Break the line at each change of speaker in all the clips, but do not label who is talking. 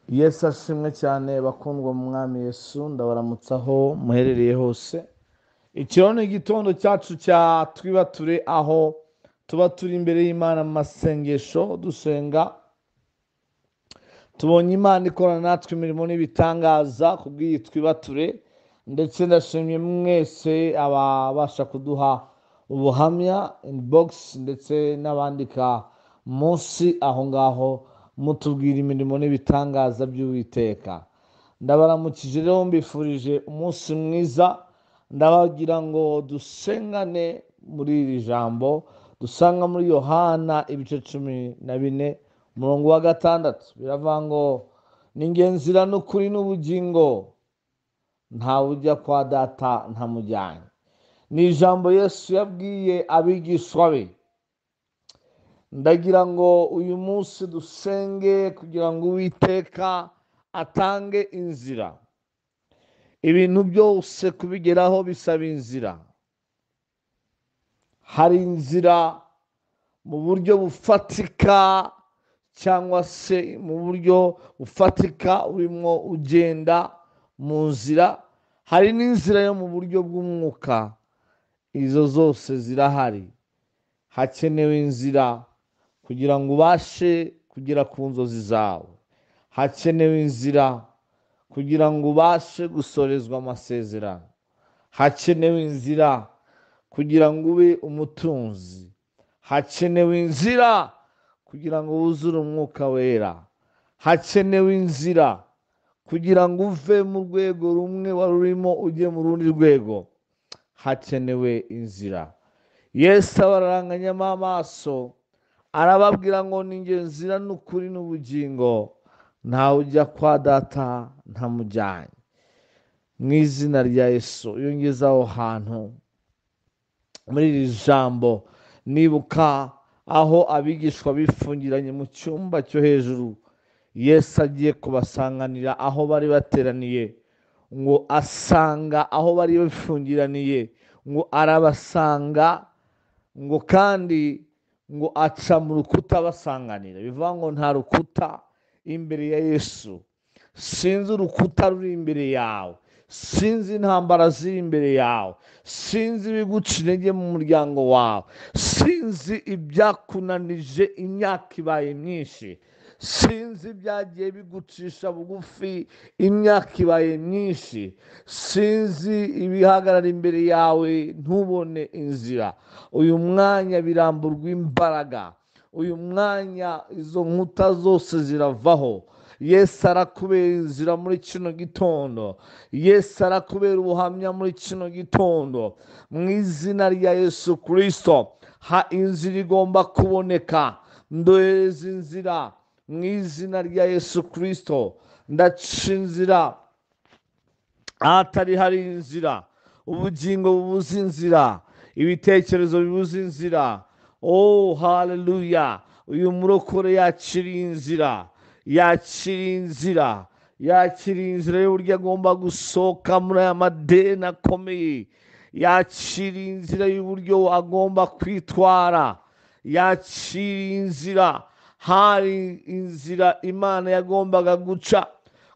yesu ashimwe cyane bakundwa mu mwami yesu ndabaramutse aho muherereye hose ikiro ni igitondo cyacu cya twibature aho tuba turi imbere y'imana mu masengesho dusenga tubonye imana ikorana natwe imirimo n'ibitangaza kubw'iyi twibature ndetse ndashimye mwese ababasha kuduha ubuhamya inibogisi ndetse n'abandika munsi aho ngaho mutubwira imirimo n'ibitangaza by'uwiteka ndabaramukije rero mbifurije umunsi mwiza ndabagira ngo dusengane muri iri jambo dusanga muri yohana ibice cumi na bine umurongo wa gatandatu biravuga ngo ni ingenzi iriya n'ukuri n'ubugingo ntawe ujya kwa data ntamujyanye ni ijambo yesu yabwiye abigishwa be ndagira ngo uyu munsi dusenge kugira ngo uwiteka atange inzira ibintu byose kubigeraho bisaba inzira hari inzira mu buryo bufatika cyangwa se mu buryo bufatika urimo ugenda mu nzira hari n'inzira yo mu buryo bw'umwuka izo zose zirahari hakenewe inzira kugira ngo ubashe kugera ku nzozi zawe hakenewe inzira kugira ngo ubashe gusorezwa amasezerano hakenewe inzira kugira ngo ube umutunzi hakenewe inzira kugira ngo wuzure umwuka wera hakenewe inzira kugira ngo uve mu rwego rumwe wari urimo ujye mu rundi rwego hakenewe inzira yesi abaranganyamo amaso arababwira ngo ni ingenzi n'ukuri n'ubugingo ntawe ujya kwa data ntamujyanye mu izina rya yesu iyo ngeze aho hantu muri iri jambo nibuka aho abigishwa bifungiranye mu cyumba cyo hejuru yesu agiye kubasanganira aho bari bateraniye ngo asanga aho bari bifungiraniye ngo arabasanga ngo kandi ngo aca mu rukuta basanganira bivuga ngo nta rukuta imbere ya yesu sinzi urukuta ruri imbere yawe sinzi intambara ziri imbere yawe sinzi ibiguca intege mu muryango wawe sinzi ibyakunanije imyaka ibaye myinshi sinzi byagiye bigucisha bugufi imyaka ibaye myinshi sinzi ibihagarara imbere yawe ntubone inzira uyu mwanya biramburwa imbaraga uyu mwanya izo nkuta zose ziravaho yesu arakubera inzira muri kino gitondo yesu arakubera ubuhamya muri kino gitondo mu izina rya yesu kirisito ha inzira igomba kuboneka ndohereza inzira mu izina rya yesu kirisito ndaca inzira ahatari hari inzira ubugingo bubuze inzira ibitekerezo bibuze inzira oh haleluya uyu murokore yakiriye inzira yakiriye inzira yakiriye inzira y'uburyo agomba gusohoka muri aya madeni akomeye yakiriye inzira y'uburyo agomba kwitwara yakiriye inzira hari inzira imana yagombaga guca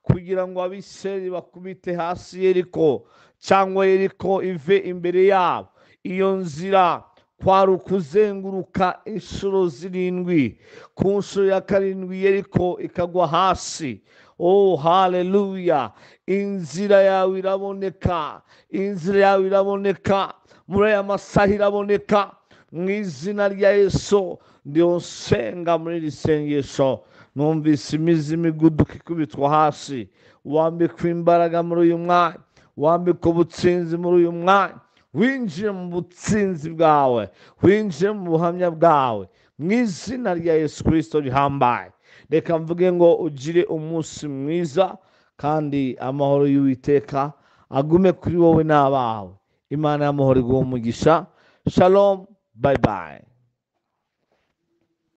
kugira ngo abiseri bakubite hasi yeriko cyangwa yeriko ive imbere yabo iyo nzira kwari ukuzenguruka inshuro zirindwi ku nshuro ya karindwi yeriko ikagwa hasi oh haleluya inzira yawe iraboneka inzira yawe iraboneka muri aya masaha iraboneka mu izina rya yesu ndiho nsenga muri iri sengesho numvise imizi imiguduka ikubitwa hasi wambikwa imbaraga muri uyu mwanya wambikwa ubutsinzi muri uyu mwanya winjiye mu butsinzi bwawe winjiye mu buhamya bwawe mu izina rya yesu kirisito rihambaye reka mvuge ngo ugire umunsi mwiza kandi amahoro y'uwiteka agume kuri wowe n'abawe imana y'amahoro iguha umugisha shalomu bayi bayi